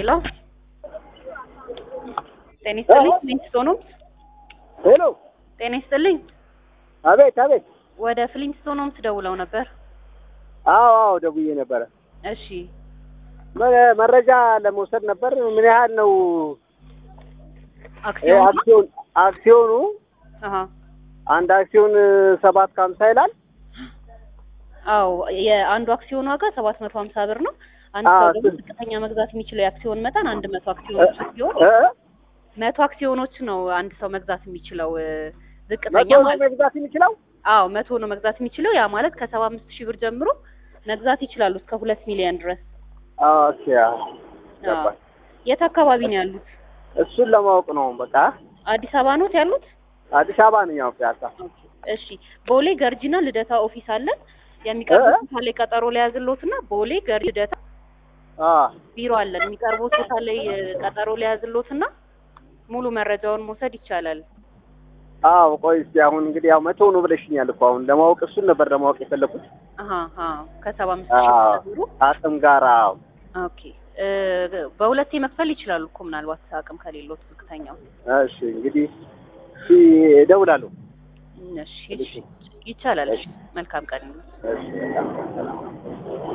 ሄሎ ጤና ይስጥልኝ። ፍሊንትስቶን ሆምስ ሄሎ፣ ጤና ይስጥልኝ። አቤት አቤት። ወደ ፍሊንትስቶን ሆምስ ደውለው ነበር። አዎ አዎ፣ ደውዬ ነበረ። እሺ መ- መረጃ ለመውሰድ ነበር። ምን ያህል ነው ይሄ አክሲዮን አክሲዮን አክሲዮኑ? አሃ አንድ አክሲዮን ሰባት ከሀምሳ ይላል። አዎ የአንዱ አክሲዮን ዋጋ ሰባት መቶ ሀምሳ ብር ነው። አንድ አዎ፣ ሰው ደግሞ ስንት? ዝቅተኛ መግዛት የሚችለው የአክሲዮን መጠን አንድ መቶ አክሲዮኖች ሲሆን እ? መቶ አክሲዮኖች ነው አንድ ሰው መግዛት የሚችለው እ፣ ዝቅተኛ መቶ ነው ማለት መግዛት የሚችለው? አዎ መቶ ነው መግዛት የሚችለው ያ ማለት ከሰባ አምስት ሺህ ብር ጀምሮ መግዛት ይችላሉ እስከ ሁለት ሚሊዮን ድረስ። ኦኬ፣ አዎ፣ አዎ። ገባኝ። የት አካባቢ ነው ያሉት? እሱን ለማወቅ ነው። በቃ አዲስ አበባ ኖት ያሉት? አዲስ አበባ ነኝ። ያው ፒያሳ። እሺ ቦሌ ገርጂና ልደታ ኦፊስ አለን። የሚቀርቡት ቦታ ላይ ቀጠሮ ሊያዝሎትና ቦሌ ገርጂ ልደታ አዎ ቢሮ አለን። የሚቀርቡት ቦታ ላይ እ፣ ቀጠሮ ሊያዝሎትና ሙሉ መረጃውን መውሰድ ይቻላል። አዎ። ቆይ እስኪ አሁን እንግዲህ ያው መቶ ነው ብለሽኛል እኮ አሁን ለማወቅ እሱን ነበር ለማወቅ የፈለኩት። አሀ አሀ ከሰባ አምስት ሺህ አዎ ጀምሮ አቅም ጋር አዎ። ኦኬ እ፣ በሁለቴ መክፈል ይችላሉ እኮ ምናልባት አቅም ከሌሎት ዝቅተኛው። እሺ እንግዲህ እሺ እደውላለሁ። እሺ እሺ ይቻላል። እሺ መልካም ቀን። እሺ በጣም ሰላም